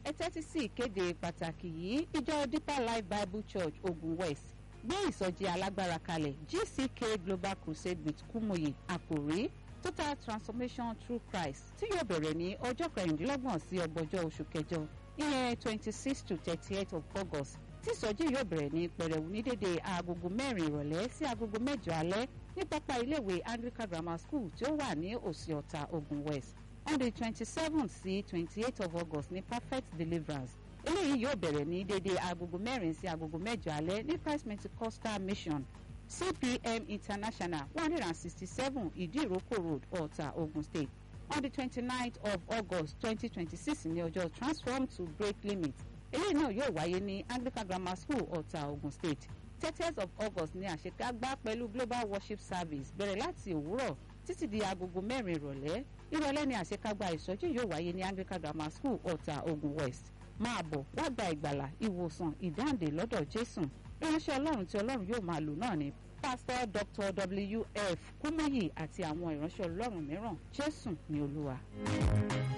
ẹ tẹ́tí sí ìkéde pàtàkì yìí ìjọ deeper life bible church ogun west gbé ìsọjí alágbára kalẹ̀ gck global crusade with kúmòye àkòrí total transformation through christ tí yóò bẹ̀rẹ̀ ní ọjọ́ kẹrìndínlọ́gbọ̀n sí ọgbọ̀njọ́ oṣù kẹjọ ìyẹn twenty six to thirty eight of august tí ìsọjí yóò bẹ̀rẹ̀ ní pẹ̀rẹ̀wù ní dédé agogo mẹ́rin ìrọ̀lẹ́ sí agogo mẹ́jọ alẹ́ ní pápá iléèwé anglican grammar school tí ó wà ní òsì ọ̀tà ogun west on the twenty seventh sí twenty eight of august ní perfect deliverance eléyìí yóò bẹ̀rẹ̀ ní dédé agogo mẹ́rin sí agogo mẹ́jọ alẹ́ ní christ pentecostal mission cpm international one hundred and sixty seven ìdíròkò road ọ̀tà ogun state on the twenty ninth of august twenty twenty six ní ọjọ́ transform to break limit eléyìí náà yóò wáyé ní anglican grammar school ọ̀tà ogun state thirtieth of august ní àṣekágbá pẹ̀lú global worship service bẹ̀rẹ̀ láti òwúrọ̀ títí di agogo mẹ́rin ìrọ̀lẹ́ ìrọ̀lẹ́ ní àṣekágbá ìsọjí yóò wáyé ní anglican grammar school ọ̀tà ogun west máa bọ̀ wá gba ìgbàlà ìwòsàn ìdáǹdè lọ́dọ̀ jésù ìránṣẹ́ ọlọ́run tí ọlọ́run yóò máa lò náà ni pásítọ̀ dr wf kúmọ̀yì àti àwọn ìránṣẹ́ ọlọ́run mìíràn jésù ní olúwa.